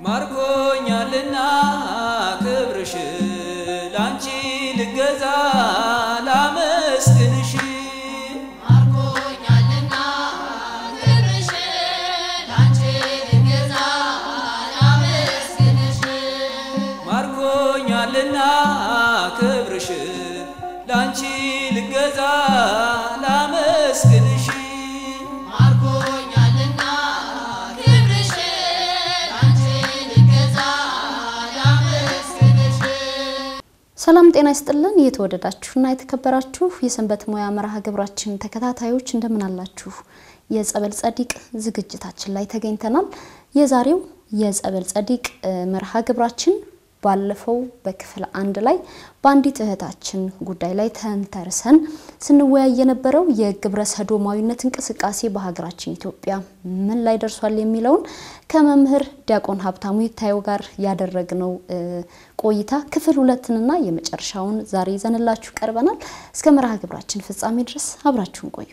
ማርኮኛልና ክብርሽ ላንቺ ልገዛ ላመስግንሽ ማርኮኛልና ክብርሽ ላንቺ ልገዛ ላመስግንሽ ማርኮኛልና ክብርሽ ላንቺ ልገዛ ላመስግንሽ ማርኮኛልና ክብርሽ ላንቺ ልገዛ ላመስግንሽ ሰላም ጤና ይስጥልን። የተወደዳችሁና የተከበራችሁ የሰንበት ሙያ መርሃ ግብራችን ተከታታዮች እንደምን አላችሁ? የጸበል ጸዲቅ ዝግጅታችን ላይ ተገኝተናል። የዛሬው የጸበል ጸዲቅ እ, መርሃ ግብራችን ባለፈው በክፍል አንድ ላይ በአንዲት እህታችን ጉዳይ ላይ ተንተርሰን ስንወያይ የነበረው የግብረ ሰዶማዊነት እንቅስቃሴ በሀገራችን ኢትዮጵያ ምን ላይ ደርሷል የሚለውን ከመምህር ዲያቆን ሀብታሙ ይታየው ጋር ያደረግነው እ, ቆይታ ክፍል ሁለትንና የመጨረሻውን ዛሬ ይዘንላችሁ ቀርበናል። እስከ መርሃ ግብራችን ፍጻሜ ድረስ አብራችሁን ቆዩ።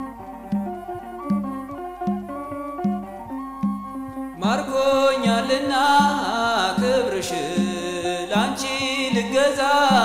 ማርኮኛልና ክብርሽ ላንቺ ልገዛ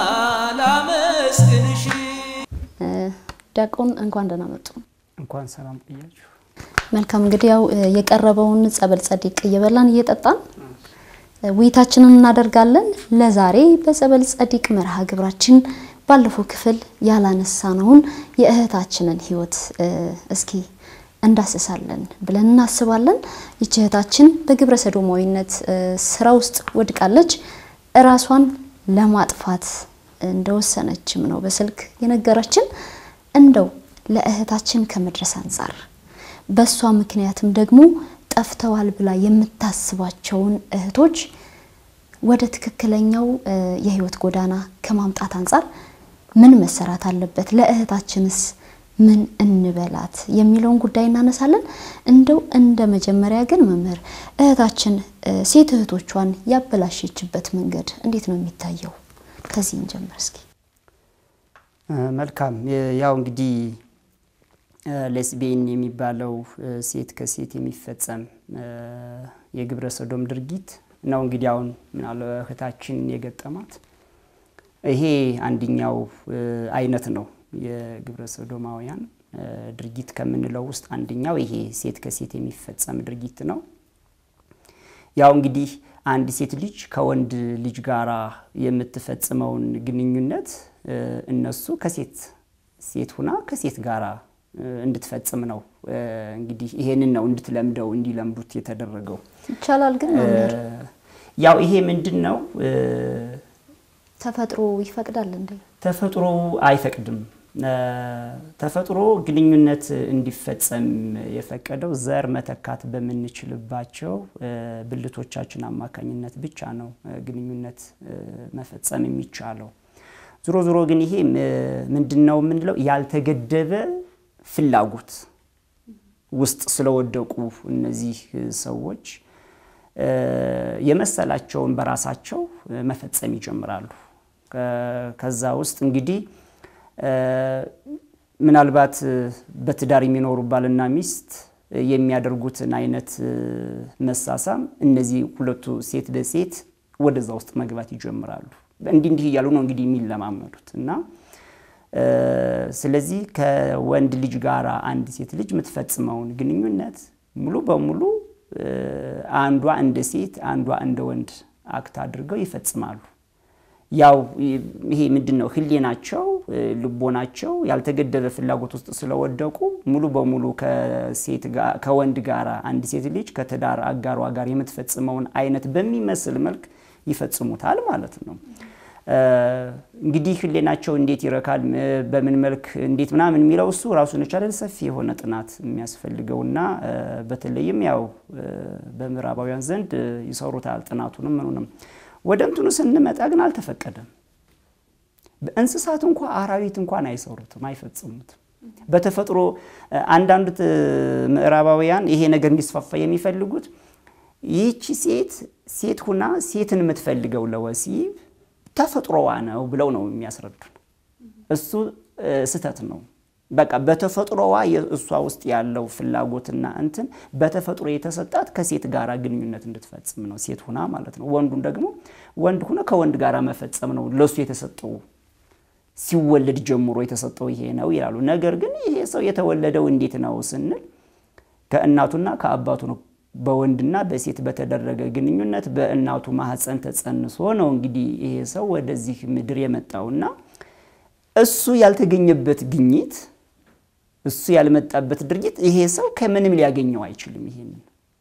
ላመስግንሽ እ፣ ዲያቆን እንኳን ደህና መጡ። እንኳን ሰላም ቆያችሁ። መልካም እንግዲህ ያው እ, የቀረበውን ጸበል ጸዲቅ እየበላን እየጠጣን እ, ውይይታችንን እናደርጋለን። ለዛሬ በጸበል ጸዲቅ መርሃ ግብራችን ባለፈው ክፍል ያላነሳነውን የእህታችንን ሕይወት እ, እስኪ እንዳስሳለን ብለን እናስባለን። ይች እህታችን በግብረ ሰዶማዊነት እ, ስራ ውስጥ ወድቃለች። እራሷን ለማጥፋት እንደወሰነችም ነው በስልክ የነገረችን። እንደው ለእህታችን ከመድረስ አንጻር በእሷ ምክንያትም ደግሞ ጠፍተዋል ብላ የምታስባቸውን እህቶች ወደ ትክክለኛው እ, የህይወት ጎዳና ከማምጣት አንጻር ምን መሰራት አለበት፣ ለእህታችንስ ምን እንበላት የሚለውን ጉዳይ እናነሳለን። እንደው እንደ መጀመሪያ ግን መምህር እህታችን እ, ሴት እህቶቿን ያበላሸችበት መንገድ እንዴት ነው የሚታየው? ከዚህ እንጀምር እስኪ። እ፣ መልካም የ- ያው እንግዲህ እ፣ ሌስቢየን የሚባለው እ፣ ሴት ከሴት የሚፈጸም እ፣ የግብረ ሰዶም ድርጊት ነው። እንግዲህ አሁን ምናለ እህታችን የገጠማት ይሄ አንደኛው እ፣ አይነት ነው። የግብረ ሰዶማውያን እ፣ ድርጊት ከምንለው ውስጥ አንደኛው ይሄ ሴት ከሴት የሚፈጸም ድርጊት ነው። ያው እንግዲህ አንድ ሴት ልጅ ከወንድ ልጅ ጋራ የምትፈጽመውን ግንኙነት እ፣ እነሱ ከሴት ሴት ሁና ከሴት ጋራ እ፣ እንድትፈጽም ነው እ፣ እንግዲህ ይሄንን ነው እንድትለምደው እንዲለምዱት የተደረገው። ይቻላል ግን እ፣ መምህር ያው ይሄ ምንድን ነው እ፣ ተፈጥሮ ይፈቅዳል እንዴ? ተፈጥሮ አይፈቅድም። እ፣ ተፈጥሮ ግንኙነት እንዲፈጸም የፈቀደው ዘር መተካት በምንችልባቸው እ፣ ብልቶቻችን አማካኝነት ብቻ ነው እ፣ ግንኙነት እ፣ መፈጸም የሚቻለው። ዞሮ ዞሮ ግን ይሄ እ፣ ምንድን ነው የምንለው ያልተገደበ ፍላጎት ውስጥ ስለወደቁ እነዚህ እ፣ ሰዎች እ፣ የመሰላቸውን በራሳቸው እ፣ መፈጸም ይጀምራሉ። ከ- ከዛ ውስጥ እንግዲህ እ፣ ምናልባት እ፣ በትዳር የሚኖሩ ባልና ሚስት እ፣ የሚያደርጉትን አይነት እ፣ መሳሳም እነዚህ ሁለቱ ሴት ለሴት ወደዛ ውስጥ መግባት ይጀምራሉ። እንዲህ እንዲህ እያሉ ነው እንግዲህ የሚለማመዱት እና እ፣ ስለዚህ ከወንድ ልጅ ጋር አንድ ሴት ልጅ የምትፈጽመውን ግንኙነት ሙሉ በሙሉ እ፣ አንዷ እንደ ሴት አንዷ እንደ ወንድ አክት አድርገው ይፈጽማሉ። ያው ይሄ ምንድን ነው ህሊናቸው እ፣ ልቦናቸው ያልተገደበ ፍላጎት ውስጥ ስለወደቁ ሙሉ በሙሉ ከሴት ጋ- ከወንድ ጋር አንድ ሴት ልጅ ከትዳር አጋሯ ጋር የምትፈጽመውን አይነት በሚመስል መልክ ይፈጽሙታል ማለት ነው። እ፣ እንግዲህ ህሊናቸው እንዴት ይረካል፣ እ፣ በምን መልክ እንዴት ምናምን የሚለው እሱ ራሱን የቻለ ሰፊ የሆነ ጥናት የሚያስፈልገውና እ፣ በተለይም ያው እ፣ በምዕራባውያን ዘንድ እ፣ ይሰሩታል ጥናቱንም ምኑንም። ወደ እንትኑ ስንመጣ ግን አልተፈቀደም። በእንስሳት እንኳ አራዊት እንኳን አይሰሩትም፣ አይፈጽሙትም። በተፈጥሮ እ፣ አንዳንድ እ፣ ምዕራባውያን ይሄ ነገር እንዲስፋፋ የሚፈልጉት ይህቺ ሴት ሴት ሁና ሴትን የምትፈልገው ለወሲብ ተፈጥሮዋ ነው ብለው ነው የሚያስረዱን። እሱ እ፣ ስህተት ነው። በቃ በተፈጥሮዋ እሷ ውስጥ ያለው ፍላጎትና እንትን በተፈጥሮ የተሰጣት ከሴት ጋር ግንኙነት እንድትፈጽም ነው፣ ሴት ሁና ማለት ነው። ወንዱን ደግሞ ወንድ ሁነ ከወንድ ጋር መፈጸም ነው ለሱ የተሰጠው ሲወለድ ጀምሮ የተሰጠው ይሄ ነው ይላሉ። ነገር ግን ይሄ ሰው የተወለደው እንዴት ነው ስንል ከእናቱና ከአባቱ ነው። በወንድና በሴት በተደረገ ግንኙነት በእናቱ ማህፀን ተጸንሶ ነው እንግዲህ ይሄ ሰው ወደዚህ ምድር የመጣውና እሱ ያልተገኘበት ግኝት እሱ ያልመጣበት ድርጊት ይሄ ሰው ከምንም ሊያገኘው አይችልም። ይሄንን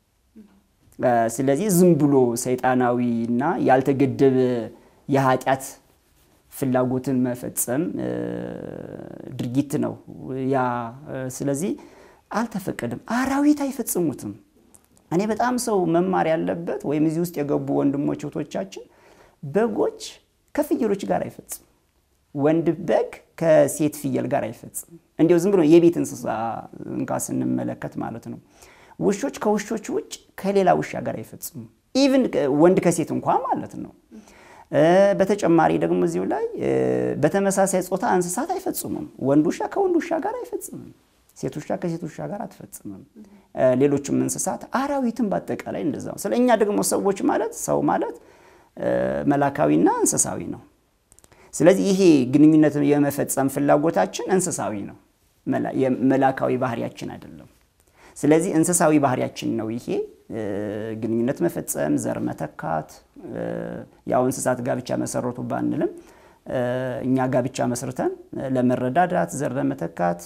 ስለዚህ ዝም ብሎ ሰይጣናዊና ያልተገደበ የኃጢአት ፍላጎትን መፈጸም ድርጊት ነው ያ። ስለዚህ አልተፈቀደም። አራዊት አይፈጽሙትም። እኔ በጣም ሰው መማር ያለበት ወይም እዚህ ውስጥ የገቡ ወንድሞች እህቶቻችን፣ በጎች ከፍየሎች ጋር አይፈጽም። ወንድ በግ ከሴት ፍየል ጋር አይፈጽም። እንዲያው ዝም ብሎ የቤት እንስሳ እንኳ ስንመለከት ማለት ነው። ውሾች ከውሾች ውጭ ከሌላ ውሻ ጋር አይፈጽሙም። ኢቭን ወንድ ከሴት እንኳ ማለት ነው። በተጨማሪ ደግሞ እዚሁ ላይ በተመሳሳይ ጾታ እንስሳት አይፈጽሙም። ወንድ ውሻ ከወንድ ውሻ ጋር አይፈጽምም። ሴት ውሻ ከሴት ውሻ ጋር አትፈጽምም። ሌሎችም እንስሳት አራዊትም በአጠቃላይ እንደዛ ነው። ስለ እኛ ደግሞ ሰዎች ማለት ሰው ማለት መላካዊና እንስሳዊ ነው። ስለዚህ ይሄ ግንኙነት የመፈጸም ፍላጎታችን እንስሳዊ ነው፣ መላካዊ ባህሪያችን አይደለም። ስለዚህ እንስሳዊ ባህሪያችን ነው ይሄ ግንኙነት መፈጸም፣ ዘር መተካት። ያው እንስሳት ጋብቻ መሰረቱ ባንልም እኛ ጋብቻ መስርተን ለመረዳዳት ዘር ለመተካት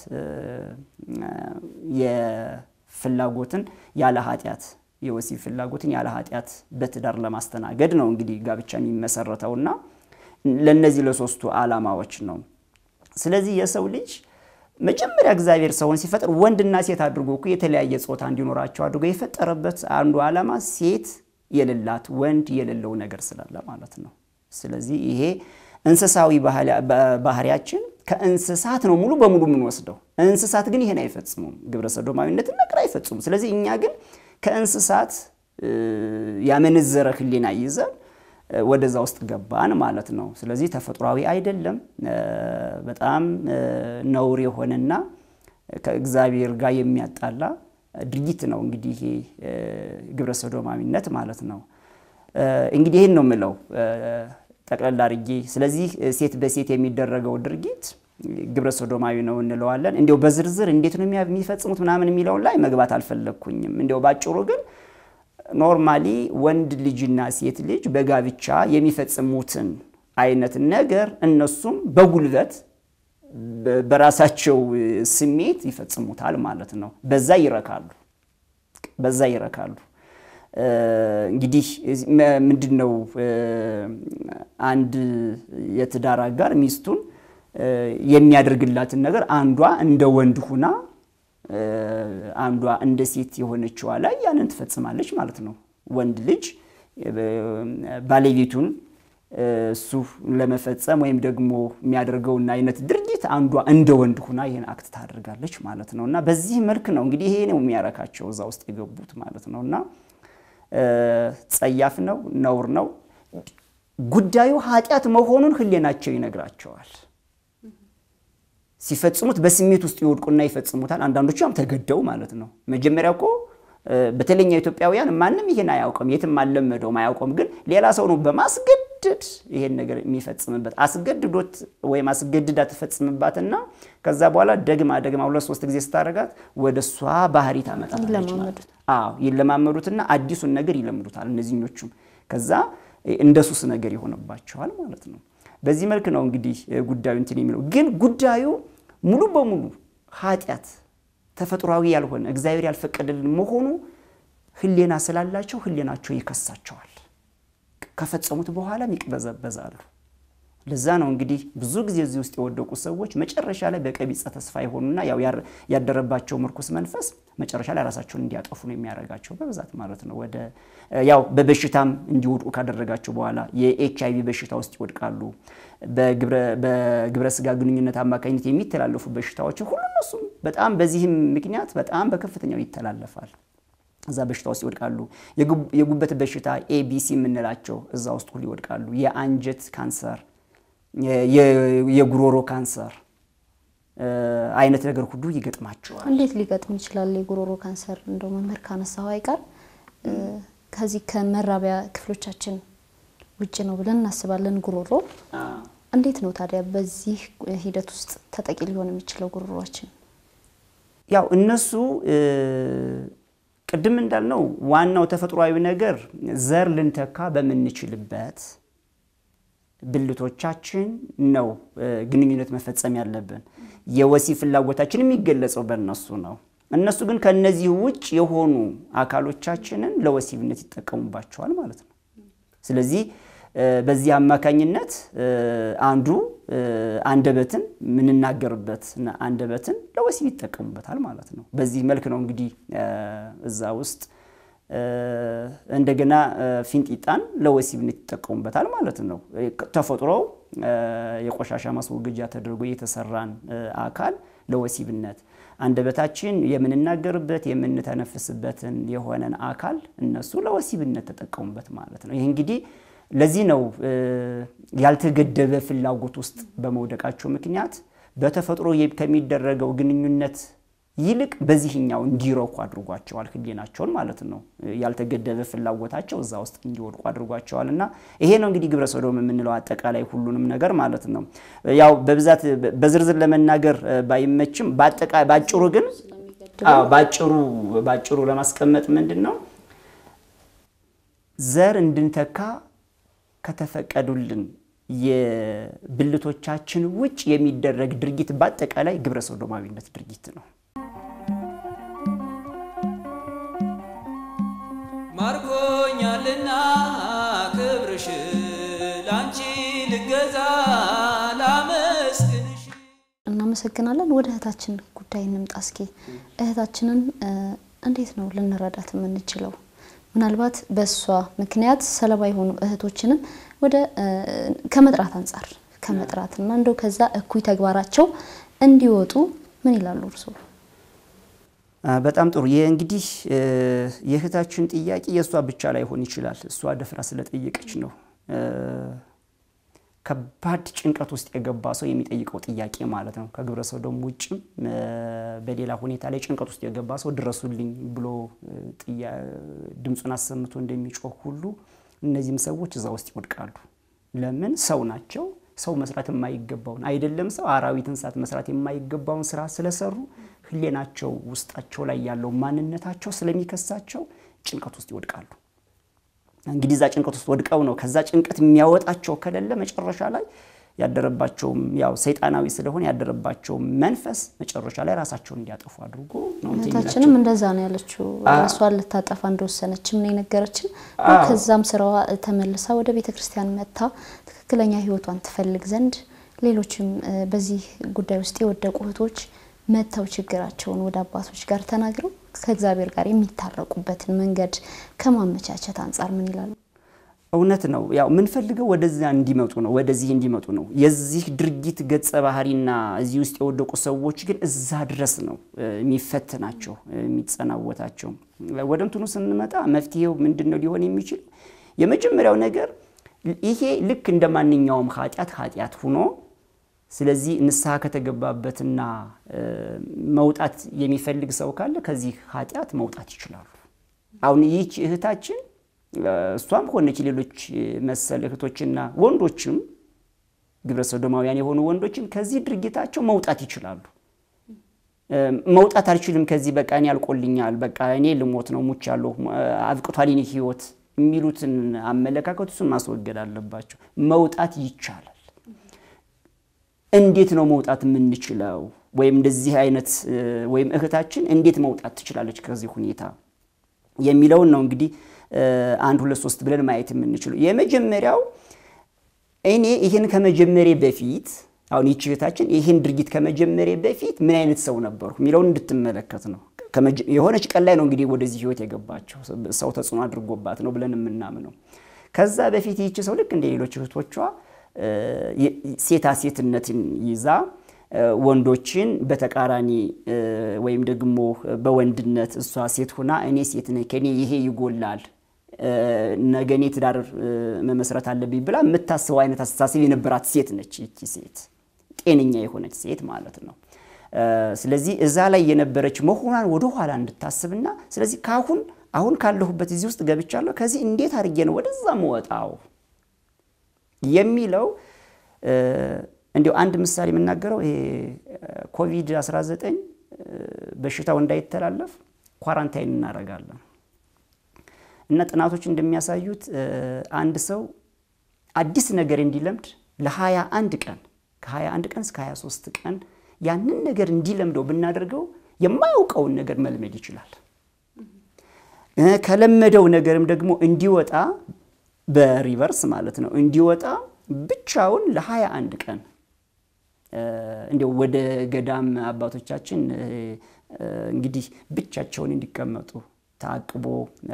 የፍላጎትን ያለ ኃጢአት የወሲብ ፍላጎትን ያለ ኃጢአት በትዳር ለማስተናገድ ነው እንግዲህ ጋብቻ የሚመሰረተውና ለእነዚህ ለሶስቱ ዓላማዎች ነው። ስለዚህ የሰው ልጅ መጀመሪያ እግዚአብሔር ሰውን ሲፈጥር ወንድና ሴት አድርጎ እኮ የተለያየ ጾታ እንዲኖራቸው አድርጎ የፈጠረበት አንዱ ዓላማ ሴት የሌላት ወንድ የሌለው ነገር ስላለ ማለት ነው። ስለዚህ ይሄ እንስሳዊ ባህሪያችን ከእንስሳት ነው ሙሉ በሙሉ የምንወስደው። እንስሳት ግን ይሄን አይፈጽሙም፣ ግብረ ሰዶማዊነትን ነገር አይፈጽሙም። ስለዚህ እኛ ግን ከእንስሳት ያመነዘረ ሕሊና ይዘን ወደዛ ውስጥ ገባን ማለት ነው። ስለዚህ ተፈጥሯዊ አይደለም፣ በጣም ነውር የሆነና ከእግዚአብሔር ጋር የሚያጣላ ድርጊት ነው። እንግዲህ ይሄ ግብረ ሰዶማዊነት ማለት ነው። እንግዲህ ይህን ነው የምለው ጠቅለል አድርጌ። ስለዚህ ሴት በሴት የሚደረገው ድርጊት ግብረ ሶዶማዊ ነው እንለዋለን። እንዲያው በዝርዝር እንዴት ነው የሚፈጽሙት ምናምን የሚለውን ላይ መግባት አልፈለግኩኝም። እንዲያው ባጭሩ ግን ኖርማሊ ወንድ ልጅና ሴት ልጅ በጋብቻ የሚፈጽሙትን አይነት ነገር እነሱም በጉልበት በራሳቸው ስሜት ይፈጽሙታል ማለት ነው። በዛ ይረካሉ፣ በዛ ይረካሉ። እንግዲህ ምንድን ነው አንድ የትዳር አጋር ሚስቱን የሚያደርግላትን ነገር አንዷ እንደ ወንድ ሁና አንዷ እንደ ሴት የሆነችዋ ላይ ያንን ትፈጽማለች ማለት ነው። ወንድ ልጅ ባለቤቱን እሱ ለመፈጸም ወይም ደግሞ የሚያደርገውን አይነት ድርጊት አንዷ እንደ ወንድ ሁና ይህን አክት ታደርጋለች ማለት ነው። እና በዚህ መልክ ነው እንግዲህ ይሄ ነው የሚያረካቸው እዛ ውስጥ የገቡት ማለት ነው እና ጸያፍ ነው፣ ነውር ነው። ጉዳዩ ኃጢአት መሆኑን ሕሊናቸው ይነግራቸዋል። ሲፈጽሙት በስሜት ውስጥ ይወድቁና ይፈጽሙታል። አንዳንዶቹ ያም ተገደው ማለት ነው። መጀመሪያ እኮ በተለኛ ኢትዮጵያውያን ማንም ይሄን አያውቅም፣ የትም አልለመደውም፣ አያውቀውም። ግን ሌላ ሰው ነው በማስገደድ ይሄን ነገር የሚፈጽምበት። አስገድዶት ወይም አስገድዳ ትፈጽምባትና ከዛ በኋላ ደግማ ደግማ ሁለት ሶስት ጊዜ ስታደርጋት ወደ እሷ ባህሪ ታመጣለች ማለት አዎ ይለማመዱትና አዲሱን ነገር ይለምዱታል እነዚህኞቹም። ከዛ እንደ ሱስ ነገር ይሆንባቸዋል ማለት ነው። በዚህ መልክ ነው እንግዲህ ጉዳዩ እንትን የሚለው ግን ጉዳዩ ሙሉ በሙሉ ኃጢአት ተፈጥሯዊ ያልሆነ እግዚአብሔር ያልፈቀደልን መሆኑ ሕሊና ስላላቸው ሕሊናቸው ይከሳቸዋል። ከፈጸሙት በኋላም ይቅበዘበዛሉ። ለዛ ነው እንግዲህ ብዙ ጊዜ እዚህ ውስጥ የወደቁ ሰዎች መጨረሻ ላይ በቀቢጸ ተስፋ የሆኑና ያው ያደረባቸው ምርኩስ መንፈስ መጨረሻ ላይ ራሳቸውን እንዲያጠፉ ነው የሚያደርጋቸው በብዛት ማለት ነው። ወደ ያው በበሽታም እንዲወድቁ ካደረጋቸው በኋላ የኤች አይቪ በሽታ ውስጥ ይወድቃሉ። በግብረ ስጋ ግንኙነት አማካኝነት የሚተላለፉ በሽታዎችን ሁሉ እነሱም በጣም በዚህም ምክንያት በጣም በከፍተኛው ይተላለፋል። እዛ በሽታ ውስጥ ይወድቃሉ። የጉበት በሽታ ኤቢሲ የምንላቸው እዛ ውስጥ ሁሉ ይወድቃሉ። የአንጀት ካንሰር፣ የጉሮሮ ካንሰር አይነት ነገር ሁሉ ይገጥማቸዋል። እንዴት ሊገጥም ይችላል? የጉሮሮ ካንሰር እንደው መምህር ካነሳው አይቀር ከዚህ ከመራቢያ ክፍሎቻችን ውጭ ነው ብለን እናስባለን። ጉሮሮ እንዴት ነው ታዲያ በዚህ ሂደት ውስጥ ተጠቂ ሊሆን የሚችለው ጉሮሯችን? ያው እነሱ ቅድም እንዳልነው ዋናው ተፈጥሯዊ ነገር ዘር ልንተካ በምንችልበት ብልቶቻችን ነው ግንኙነት መፈጸም ያለብን። የወሲብ ፍላጎታችን የሚገለጸው በእነሱ ነው። እነሱ ግን ከነዚህ ውጭ የሆኑ አካሎቻችንን ለወሲብነት ይጠቀሙባቸዋል ማለት ነው። ስለዚህ በዚህ አማካኝነት አንዱ አንደበትን የምንናገርበት አንደበትን ለወሲብ ይጠቀሙበታል ማለት ነው። በዚህ መልክ ነው እንግዲህ እዛ ውስጥ እንደገና ፊንጢጣን ለወሲብነት ይጠቀሙበታል ማለት ነው። ተፈጥሮው የቆሻሻ ማስወገጃ ተደርጎ የተሰራን አካል ለወሲብነት አንደበታችን የምንናገርበት የምንተነፍስበትን የሆነን አካል እነሱ ለወሲብነት ተጠቀሙበት ማለት ነው። ይህ እንግዲህ ለዚህ ነው ያልተገደበ ፍላጎት ውስጥ በመውደቃቸው ምክንያት በተፈጥሮ ከሚደረገው ግንኙነት ይልቅ በዚህኛው እንዲረኩ አድርጓቸዋል፣ ህሊናቸውን ማለት ነው። ያልተገደበ ፍላጎታቸው እዛ ውስጥ እንዲወድቁ አድርጓቸዋል። እና ይሄ ነው እንግዲህ ግብረ ሰዶም የምንለው አጠቃላይ ሁሉንም ነገር ማለት ነው። ያው በብዛት በዝርዝር ለመናገር ባይመችም ባጭሩ ግን ባጭሩ ባጭሩ ለማስቀመጥ ምንድን ነው ዘር እንድንተካ ከተፈቀዱልን የብልቶቻችን ውጭ የሚደረግ ድርጊት በአጠቃላይ ግብረ ሰዶማዊነት ድርጊት ነው። ማርኮኛልና ክብርሽ ላንቺ ልገዛ ላመስግንሽ። እናመሰግናለን። ወደ እህታችን ጉዳይ እንምጣ እስኪ። እህታችንን እንዴት ነው ልንረዳት የምንችለው? ምናልባት በእሷ ምክንያት ሰለባ የሆኑ እህቶችንም ወደ ከመጥራት አንጻር ከመጥራትና እንደው ከዛ እኩይ ተግባራቸው እንዲወጡ ምን ይላሉ እርስዎ? በጣም ጥሩ። ይህ እንግዲህ የእህታችን ጥያቄ የእሷ ብቻ ላይሆን ይችላል። እሷ ደፍራ ስለጠየቀች ነው። ከባድ ጭንቀት ውስጥ የገባ ሰው የሚጠይቀው ጥያቄ ማለት ነው። ከግብረ ሰዶም ውጭም በሌላ ሁኔታ ላይ ጭንቀት ውስጥ የገባ ሰው ድረሱልኝ ብሎ ድምፁን አሰምቶ እንደሚጮህ ሁሉ እነዚህም ሰዎች እዛ ውስጥ ይወድቃሉ። ለምን? ሰው ናቸው። ሰው መስራት የማይገባውን አይደለም ሰው አራዊት፣ እንስሳት መስራት የማይገባውን ስራ ስለሰሩ ህሌናቸው ውስጣቸው ላይ ያለው ማንነታቸው ስለሚከሳቸው ጭንቀት ውስጥ ይወድቃሉ። እንግዲህ እዛ ጭንቀት ውስጥ ወድቀው ነው ከዛ ጭንቀት የሚያወጣቸው ከሌለ መጨረሻ ላይ ያደረባቸውም ያው ሰይጣናዊ ስለሆነ ያደረባቸው መንፈስ መጨረሻ ላይ ራሳቸውን እንዲያጠፉ አድርጎ ነው እንትን እህታችንም እንደዛ ነው ያለችው። ራሷን ልታጠፋ እንደወሰነችም ነው የነገረችን። ከዛም ስራዋ ተመልሳ ወደ ቤተ ክርስቲያን መጥታ ትክክለኛ ህይወቷን ትፈልግ ዘንድ ሌሎችም በዚህ ጉዳይ ውስጥ የወደቁ እህቶች መጥተው ችግራቸውን ወደ አባቶች ጋር ተናግረው ከእግዚአብሔር ጋር የሚታረቁበትን መንገድ ከማመቻቸት አንጻር ምን ይላሉ? እውነት ነው። ያው የምንፈልገው ወደዚያ እንዲመጡ ነው፣ ወደዚህ እንዲመጡ ነው። የዚህ ድርጊት ገጸ ባህሪና እዚህ ውስጥ የወደቁ ሰዎች ግን እዛ ድረስ ነው የሚፈትናቸው የሚጸናወታቸው። ወደ እንትኑ ስንመጣ መፍትሄው ምንድን ነው ሊሆን የሚችል? የመጀመሪያው ነገር ይሄ ልክ እንደ ማንኛውም ኃጢአት ኃጢአት ሁኖ ስለዚህ ንስሐ ከተገባበትና መውጣት የሚፈልግ ሰው ካለ ከዚህ ኃጢአት መውጣት ይችላሉ። አሁን ይህች እህታችን እሷም ሆነች ሌሎች መሰል እህቶችና ወንዶችም ግብረ ሰዶማውያን የሆኑ ወንዶችም ከዚህ ድርጊታቸው መውጣት ይችላሉ። መውጣት አልችልም ከዚህ በቃ እኔ አልቆልኛል፣ በቃ እኔ ልሞት ነው፣ ሙች ያለሁ አብቅቷል የኔ ህይወት የሚሉትን አመለካከት እሱን ማስወገድ አለባቸው። መውጣት ይቻላል። እንዴት ነው መውጣት የምንችለው? ወይም እንደዚህ አይነት ወይም እህታችን እንዴት መውጣት ትችላለች ከዚህ ሁኔታ የሚለውን ነው እንግዲህ አንድ ሁለት ሶስት ብለን ማየት የምንችለው። የመጀመሪያው እኔ ይህን ከመጀመሬ በፊት አሁን ይህች እህታችን ይህን ድርጊት ከመጀመሬ በፊት ምን አይነት ሰው ነበርኩ የሚለውን እንድትመለከት ነው። የሆነች ቀን ላይ ነው እንግዲህ ወደዚህ ህይወት የገባቸው ሰው ተጽዕኖ አድርጎባት ነው ብለን የምናምነው። ከዛ በፊት ይህች ሰው ልክ እንደ ሌሎች እህቶቿ ሴታ ሴትነትን ይዛ ወንዶችን በተቃራኒ ወይም ደግሞ በወንድነት እሷ ሴት ሁና እኔ ሴት ነኝ ከኔ ይሄ ይጎላል ነገ እኔ ትዳር መመስረት አለብኝ ብላ የምታስበው አይነት አስተሳሰብ የነበራት ሴት ነች። ይቺ ሴት ጤነኛ የሆነች ሴት ማለት ነው። ስለዚህ እዛ ላይ የነበረች መሆኗን ወደ ኋላ እንድታስብና ስለዚህ ካሁን አሁን ካለሁበት እዚህ ውስጥ ገብቻለሁ፣ ከዚህ እንዴት አድርጌ ነው ወደዛ መወጣው የሚለው እንዲሁ አንድ ምሳሌ የምናገረው ይሄ ኮቪድ-19 በሽታው እንዳይተላለፍ ኳራንታይን እናደርጋለን እና ጥናቶች እንደሚያሳዩት አንድ ሰው አዲስ ነገር እንዲለምድ ለ21 ቀን ከ21 ቀን እስከ 23 ቀን ያንን ነገር እንዲለምደው ብናደርገው የማያውቀውን ነገር መልመድ ይችላል። ከለመደው ነገርም ደግሞ እንዲወጣ በሪቨርስ ማለት ነው እንዲወጣ ብቻውን ለ21 ቀን እንዲያው ወደ ገዳም አባቶቻችን እንግዲህ ብቻቸውን እንዲቀመጡ ታቅቦ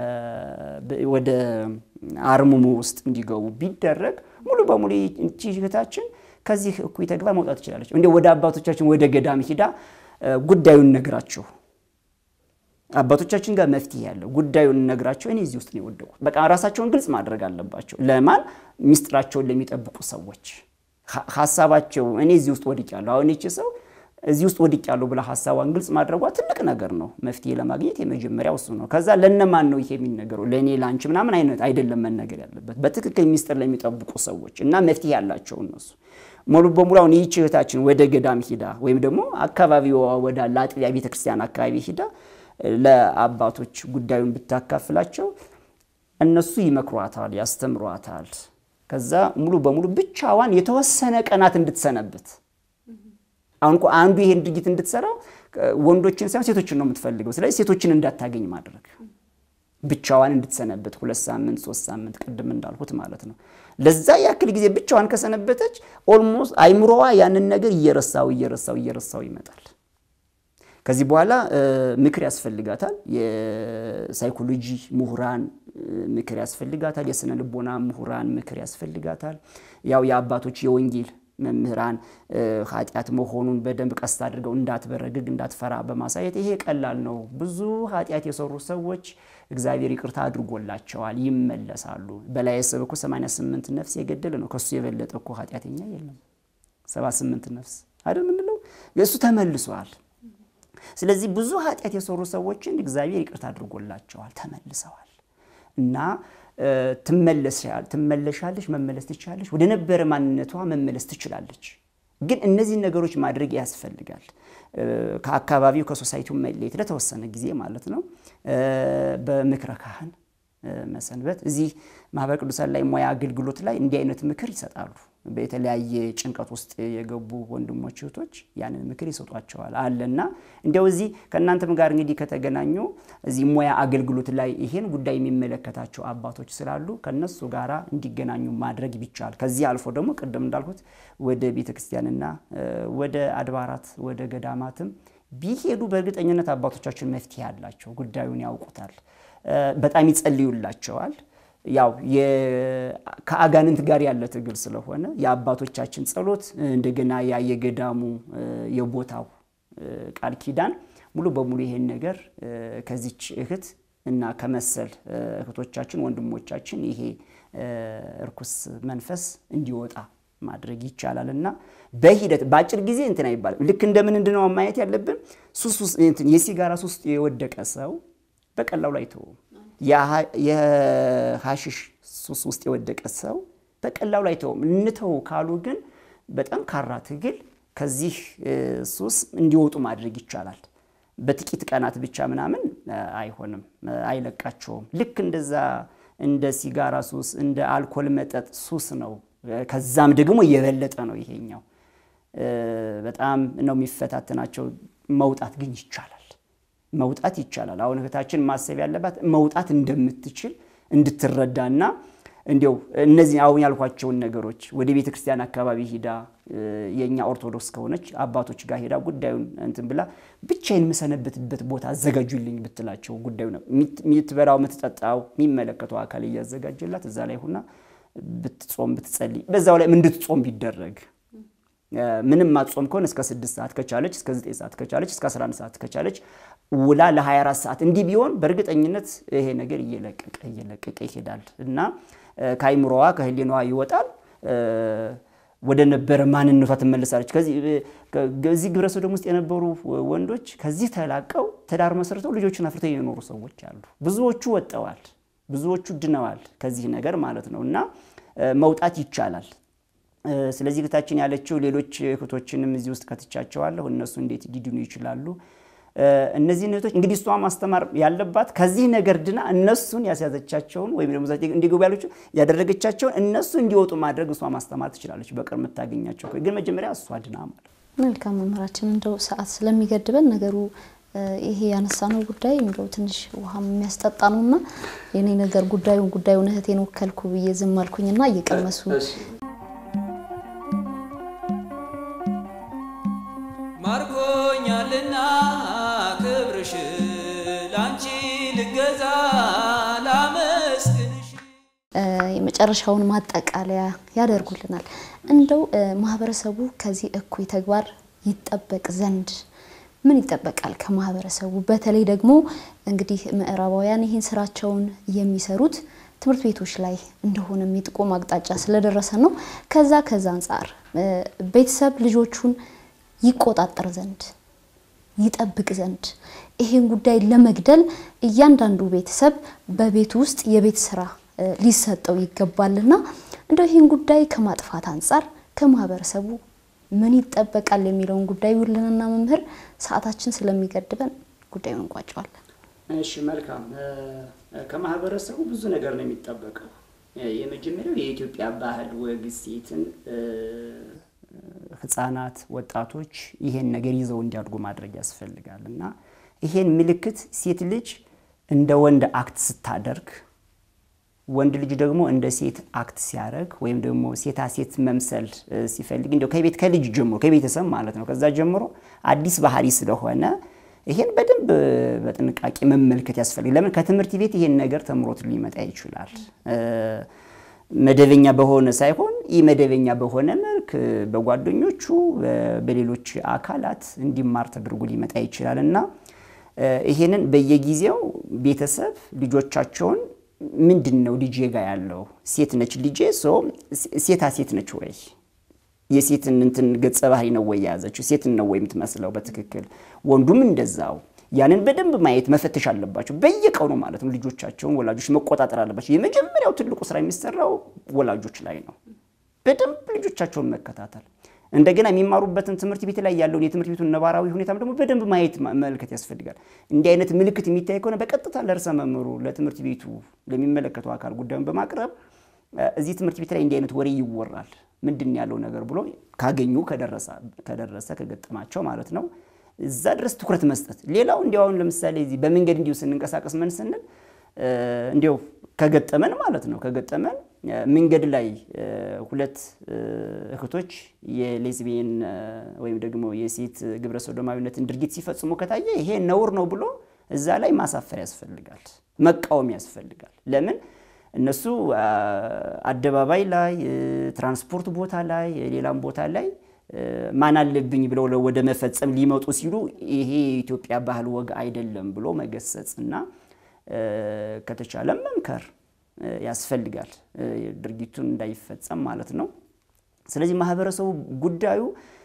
ወደ አርምሞ ውስጥ እንዲገቡ ቢደረግ ሙሉ በሙሉ እቺ እህታችን ከዚህ እኩይ ተግባር መውጣት ትችላለች። እንዲያው ወደ አባቶቻችን ወደ ገዳም ሂዳ ጉዳዩን ነግራችሁ አባቶቻችን ጋር መፍትሄ ያለው ጉዳዩን ነግራቸው እኔ እዚህ ውስጥ ነው የወደቁት። በቃ ራሳቸውን ግልጽ ማድረግ አለባቸው። ለማን ሚስጥራቸውን ለሚጠብቁ ሰዎች ሀሳባቸው እኔ እዚህ ውስጥ ወድቄያለሁ፣ አሁን ይቺ ሰው እዚህ ውስጥ ወድቄያለሁ ብላ ሀሳቧን ግልጽ ማድረጓ ትልቅ ነገር ነው። መፍትሄ ለማግኘት የመጀመሪያው እሱ ነው። ከዛ ለነማን ነው ይሄ የሚነገረው? ለእኔ ለአንቺ ምናምን አይነት አይደለም መነገር ያለበት በትክክል ሚስጥር ለሚጠብቁ ሰዎች እና መፍትሄ ያላቸው እነሱ ሙሉ በሙሉ አሁን ይህች እህታችን ወደ ገዳም ሂዳ ወይም ደግሞ አካባቢዋ ወዳለ አጥቢያ ቤተክርስቲያን አካባቢ ሂዳ ለአባቶች ጉዳዩን ብታካፍላቸው እነሱ ይመክሯታል፣ ያስተምሯታል። ከዛ ሙሉ በሙሉ ብቻዋን የተወሰነ ቀናት እንድትሰነብት አሁን እኮ አንዱ ይሄን ድርጊት እንድትሰራ ወንዶችን ሳይሆን ሴቶችን ነው የምትፈልገው። ስለዚህ ሴቶችን እንዳታገኝ ማድረግ ብቻዋን እንድትሰነብት ሁለት ሳምንት ሶስት ሳምንት ቅድም እንዳልሁት ማለት ነው። ለዛ ያክል ጊዜ ብቻዋን ከሰነበተች ኦልሞስት አይምሮዋ ያንን ነገር እየረሳው እየረሳው እየረሳው ይመጣል። ከዚህ በኋላ ምክር ያስፈልጋታል። የሳይኮሎጂ ምሁራን ምክር ያስፈልጋታል። የስነ ልቦና ምሁራን ምክር ያስፈልጋታል። ያው የአባቶች የወንጌል መምህራን ኃጢአት መሆኑን በደንብ ቀስት አድርገው እንዳትበረግግ እንዳትፈራ በማሳየት ይሄ ቀላል ነው። ብዙ ኃጢአት የሰሩ ሰዎች እግዚአብሔር ይቅርታ አድርጎላቸዋል፣ ይመለሳሉ። በላይ ሰብ እኮ 88 ነፍስ የገደለ ነው። ከሱ የበለጠ እኮ ኃጢአተኛ የለም። 78 ነፍስ አይደል ምንለው? እሱ ተመልሷል። ስለዚህ ብዙ ኃጢአት የሰሩ ሰዎችን እግዚአብሔር ይቅርታ አድርጎላቸዋል፣ ተመልሰዋል እና ትመለሻለች፣ መመለስ ትችላለች፣ ወደ ነበረ ማንነቷ መመለስ ትችላለች። ግን እነዚህን ነገሮች ማድረግ ያስፈልጋል። ከአካባቢው ከሶሳይቲው መለየት ለተወሰነ ጊዜ ማለት ነው። በምክረ ካህን መሰንበት እዚህ ማህበረ ቅዱሳን ላይ ሙያ አገልግሎት ላይ እንዲህ አይነት ምክር ይሰጣሉ። በተለያየ ጭንቀት ውስጥ የገቡ ወንድሞች እህቶች ያንን ምክር ይሰጧቸዋል አለና እንዲያው እዚህ ከእናንተም ጋር እንግዲህ ከተገናኙ እዚህ ሙያ አገልግሎት ላይ ይሄን ጉዳይ የሚመለከታቸው አባቶች ስላሉ ከነሱ ጋር እንዲገናኙ ማድረግ ቢቻል ከዚህ አልፎ ደግሞ ቅድም እንዳልኩት ወደ ቤተ ክርስቲያንና ወደ አድባራት ወደ ገዳማትም ቢሄዱ በእርግጠኝነት አባቶቻችን መፍትሄ አላቸው። ጉዳዩን ያውቁታል። በጣም ይጸልዩላቸዋል። ያው ከአጋንንት ጋር ያለ ትግል ስለሆነ የአባቶቻችን ጸሎት እንደገና ያ የገዳሙ የቦታው ቃል ኪዳን ሙሉ በሙሉ ይሄን ነገር ከዚች እህት እና ከመሰል እህቶቻችን ወንድሞቻችን ይሄ እርኩስ መንፈስ እንዲወጣ ማድረግ ይቻላል እና በሂደት በአጭር ጊዜ እንትን አይባልም። ልክ እንደምን እንድነው ማየት ያለብን የሲጋራ ሱስ የወደቀ ሰው በቀላሉ አይተውም። የሀሽሽ ሱስ ውስጥ የወደቀ ሰው በቀላሉ አይተውም። እንተው ካሉ ግን በጣም ካራ ትግል ከዚህ ሱስ እንዲወጡ ማድረግ ይቻላል። በጥቂት ቀናት ብቻ ምናምን አይሆንም፣ አይለቃቸውም። ልክ እንደዛ እንደ ሲጋራ ሱስ እንደ አልኮል መጠጥ ሱስ ነው። ከዛም ደግሞ የበለጠ ነው ይሄኛው። በጣም ነው የሚፈታተናቸው። መውጣት ግን ይቻላል መውጣት ይቻላል። አሁን እህታችን ማሰብ ያለባት መውጣት እንደምትችል እንድትረዳና እንዲያው እነዚህ አሁን ያልኳቸውን ነገሮች ወደ ቤተ ክርስቲያን አካባቢ ሂዳ የእኛ ኦርቶዶክስ ከሆነች አባቶች ጋር ሄዳ ጉዳዩን እንትን ብላ ብቻዬን የምሰነብትበት ቦታ አዘጋጁልኝ ብትላቸው ጉዳዩ ነው የምትበላው የምትጠጣው የሚመለከተው አካል እያዘጋጀላት እዛ ላይ ሁና ብትጾም ብትጸልይ በዛው ላይ እንድትጾም ቢደረግ ምንም ማትጾም ከሆነ እስከ ስድስት ሰዓት ከቻለች እስከ ዘጠኝ ሰዓት ከቻለች እስከ 11 ሰዓት ከቻለች ውላ ለ24 ሰዓት እንዲህ ቢሆን በእርግጠኝነት ይሄ ነገር እየለቀቀ እየለቀቀ ይሄዳል እና ከአይምሮዋ ከህሊናዋ ይወጣል። ወደ ነበረ ማንነቷ ትመለሳለች። ከዚህ ግብረ ሰዶም ውስጥ የነበሩ ወንዶች ከዚህ ተላቀው ትዳር መስርተው ልጆችን አፍርተው የኖሩ ሰዎች አሉ። ብዙዎቹ ወጠዋል፣ ብዙዎቹ ድነዋል ከዚህ ነገር ማለት ነው እና መውጣት ይቻላል። ስለዚህ እህታችን ያለችው ሌሎች እህቶችንም እዚህ ውስጥ ከትቻቸዋለሁ። እነሱ እንዴት ሊድኑ ይችላሉ? እነዚህን እህቶች እንግዲህ እሷ ማስተማር ያለባት ከዚህ ነገር ድና እነሱን ያስያዘቻቸውን ወይም ደግሞ እንዲገቡ ያለች ያደረገቻቸውን እነሱ እንዲወጡ ማድረግ እሷ ማስተማር ትችላለች። በቅርብ የምታገኛቸው ግን መጀመሪያ እሷ ድና ማለት መልካም መምህራችን፣ እንደው ሰዓት ስለሚገድበን ነገሩ ይሄ ያነሳነው ጉዳይ እንደው ትንሽ ውሃ የሚያስጠጣ ነውና የኔ ነገር ጉዳዩን ጉዳዩን እህቴን ወከልኩ ብዬ ዝም አልኩኝና እየቀመሱ ማርኮኛልና ክብርሽ ላንቺ ልገዛ ላመስግንሽ። የመጨረሻውን ማጠቃለያ ያደርጉልናል። እንደው ማህበረሰቡ ከዚህ እኩይ ተግባር ይጠበቅ ዘንድ ምን ይጠበቃል ከማህበረሰቡ? በተለይ ደግሞ እንግዲህ ምዕራባውያን ይህን ስራቸውን የሚሰሩት ትምህርት ቤቶች ላይ እንደሆነ የሚጥቆም አቅጣጫ ስለደረሰ ነው። ከዛ ከዛ አንጻር ቤተሰብ ልጆቹን ይቆጣጠር ዘንድ ይጠብቅ ዘንድ ይሄን ጉዳይ ለመግደል እያንዳንዱ ቤተሰብ በቤቱ ውስጥ የቤት ስራ ሊሰጠው ይገባልና እንደው ይህን ጉዳይ ከማጥፋት አንጻር ከማህበረሰቡ ምን ይጠበቃል የሚለውን ጉዳይ ውልንና መምህር ሰዓታችን ስለሚገድበን ጉዳዩን እንቋጨዋለን። እሺ መልካም። ከማህበረሰቡ ብዙ ነገር ነው የሚጠበቀው። የመጀመሪያው የኢትዮጵያ ባህል፣ ወግ፣ እሴትን ህጻናት፣ ወጣቶች ይሄን ነገር ይዘው እንዲያድጉ ማድረግ ያስፈልጋል እና ይሄን ምልክት ሴት ልጅ እንደ ወንድ አክት ስታደርግ ወንድ ልጅ ደግሞ እንደ ሴት አክት ሲያደርግ ወይም ደግሞ ሴታ ሴት መምሰል ሲፈልግ እንዲያው ከቤት ከልጅ ጀምሮ ከቤተሰብ ማለት ነው ከዛ ጀምሮ አዲስ ባህሪ ስለሆነ ይሄን በደንብ በጥንቃቄ መመልከት ያስፈልግ። ለምን ከትምህርት ቤት ይሄን ነገር ተምሮት ሊመጣ ይችላል። መደበኛ በሆነ ሳይሆን ኢ መደበኛ በሆነ መልክ በጓደኞቹ በሌሎች አካላት እንዲማር ተደርጎ ሊመጣ ይችላል እና ይሄንን በየጊዜው ቤተሰብ ልጆቻቸውን ምንድን ነው ልጄ ጋ ያለው ሴት ነች ልጄ ሴታ ሴት ነች ወይ የሴትን እንትን ገጸ ባህሪ ነው ወይ የያዘችው ሴትን ነው ወይ የምትመስለው በትክክል ወንዱም እንደዛው ያንን በደንብ ማየት መፈተሽ አለባቸው በየቀኑ ማለት ነው ልጆቻቸውን ወላጆች መቆጣጠር አለባቸው የመጀመሪያው ትልቁ ስራ የሚሰራው ወላጆች ላይ ነው በደንብ ልጆቻቸውን መከታተል እንደገና የሚማሩበትን ትምህርት ቤት ላይ ያለውን የትምህርት ቤቱን ነባራዊ ሁኔታም ደግሞ በደንብ ማየት መመልከት ያስፈልጋል። እንዲህ አይነት ምልክት የሚታይ ከሆነ በቀጥታ ለርዕሰ መምህሩ ለትምህርት ቤቱ ለሚመለከተው አካል ጉዳዩን በማቅረብ እዚህ ትምህርት ቤት ላይ እንዲህ አይነት ወሬ ይወራል፣ ምንድን ያለው ነገር ብሎ ካገኙ ከደረሰ ከገጠማቸው ማለት ነው እዛ ድረስ ትኩረት መስጠት። ሌላው እንዲያው አሁን ለምሳሌ እዚህ በመንገድ እንዲሁ ስንንቀሳቀስ ምን ስንል እንዲያው ከገጠመን ማለት ነው ከገጠመን መንገድ ላይ ሁለት እህቶች የሌዝቢየን ወይም ደግሞ የሴት ግብረ ሰዶማዊነትን ድርጊት ሲፈጽሙ ከታየ ይሄ ነውር ነው ብሎ እዛ ላይ ማሳፈር ያስፈልጋል፣ መቃወም ያስፈልጋል። ለምን እነሱ አደባባይ ላይ፣ ትራንስፖርት ቦታ ላይ፣ ሌላም ቦታ ላይ ማን አለብኝ ብለው ወደ መፈጸም ሊመጡ ሲሉ ይሄ የኢትዮጵያ ባህል ወግ አይደለም ብሎ መገሰጽ እና ከተቻለም መምከር ያስፈልጋል ድርጊቱን እንዳይፈጸም ማለት ነው። ስለዚህ ማህበረሰቡ ጉዳዩ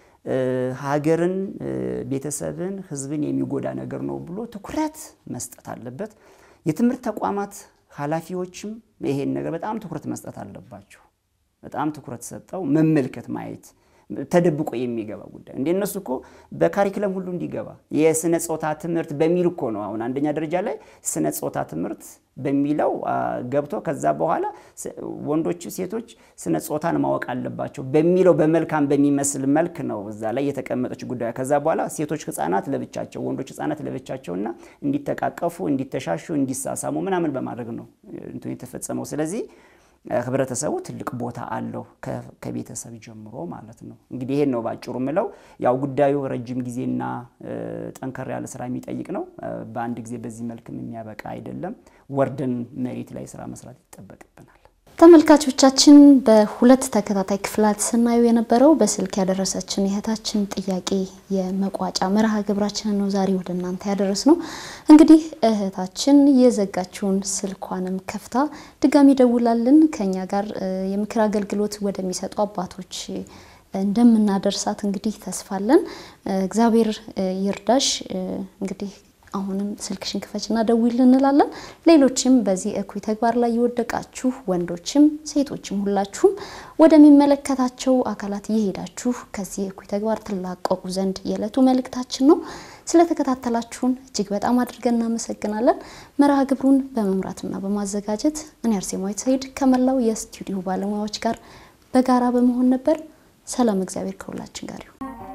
ሀገርን፣ ቤተሰብን፣ ሕዝብን የሚጎዳ ነገር ነው ብሎ ትኩረት መስጠት አለበት። የትምህርት ተቋማት ኃላፊዎችም ይሄን ነገር በጣም ትኩረት መስጠት አለባቸው። በጣም ትኩረት ሰጠው መመልከት ማየት ተደብቆ የሚገባ ጉዳይ እንደ እነሱ እኮ በካሪክለም ሁሉ እንዲገባ የስነ ጾታ ትምህርት በሚል እኮ ነው። አሁን አንደኛ ደረጃ ላይ ስነ ጾታ ትምህርት በሚለው ገብቶ ከዛ በኋላ ወንዶች፣ ሴቶች ስነ ጾታን ማወቅ አለባቸው በሚለው በመልካም በሚመስል መልክ ነው እዛ ላይ የተቀመጠች ጉዳይ። ከዛ በኋላ ሴቶች ህፃናት ለብቻቸው፣ ወንዶች ህፃናት ለብቻቸውና እንዲተቃቀፉ፣ እንዲተሻሹ፣ እንዲሳሳሙ ምናምን በማድረግ ነው እንትን የተፈጸመው። ስለዚህ ህብረተሰቡ ትልቅ ቦታ አለው ከቤተሰብ ጀምሮ ማለት ነው። እንግዲህ ይሄን ነው ባጭሩ ምለው። ያው ጉዳዩ ረጅም ጊዜና ጠንከር ያለ ስራ የሚጠይቅ ነው። በአንድ ጊዜ በዚህ መልክም የሚያበቃ አይደለም። ወርደን መሬት ላይ ስራ መስራት ይጠበቅብናል። ተመልካቾቻችን በሁለት ተከታታይ ክፍላት ስናየው የነበረው በስልክ ያደረሰችን የእህታችን ጥያቄ የመቋጫ መርሃ ግብራችንን ነው ዛሬ ወደ እናንተ ያደረስ ነው። እንግዲህ እህታችን የዘጋችውን ስልኳንም ከፍታ ድጋሚ ደውላልን ከኛ ጋር እ፣ የምክር አገልግሎት ወደሚሰጡ አባቶች እንደምናደርሳት እንግዲህ ተስፋለን። እግዚአብሔር እ፣ ይርዳሽ። እ፣ እንግዲህ አሁንም ስልክሽን ክፈችና ደውል እንላለን። ሌሎችም በዚህ እኩይ ተግባር ላይ የወደቃችሁ ወንዶችም ሴቶችም ሁላችሁም ወደሚመለከታቸው አካላት እየሄዳችሁ ከዚህ እኩይ ተግባር ትላቀቁ ዘንድ የዕለቱ መልእክታችን ነው። ስለተከታተላችሁን እጅግ በጣም አድርገን እናመሰግናለን። መርሃ ግብሩን በመምራትና በማዘጋጀት እኔ አርሴማዊት ሰይድ ከመላው የስቱዲዮ ባለሙያዎች ጋር በጋራ በመሆን ነበር። ሰላም፣ እግዚአብሔር ከሁላችን ጋር ይሁን።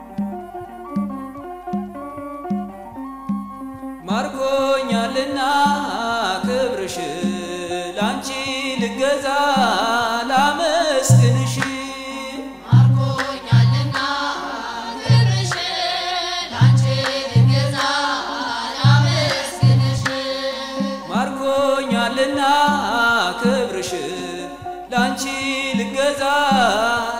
ማርኮኛልና ክብርሽ ላንቺ ልገዛ ላመስግንሽ ማርኮኛልና ክብርሽ ላንቺ ልገዛ ላመስግንሽ ማርኮኛልና ክብርሽ ላንቺ ልገዛ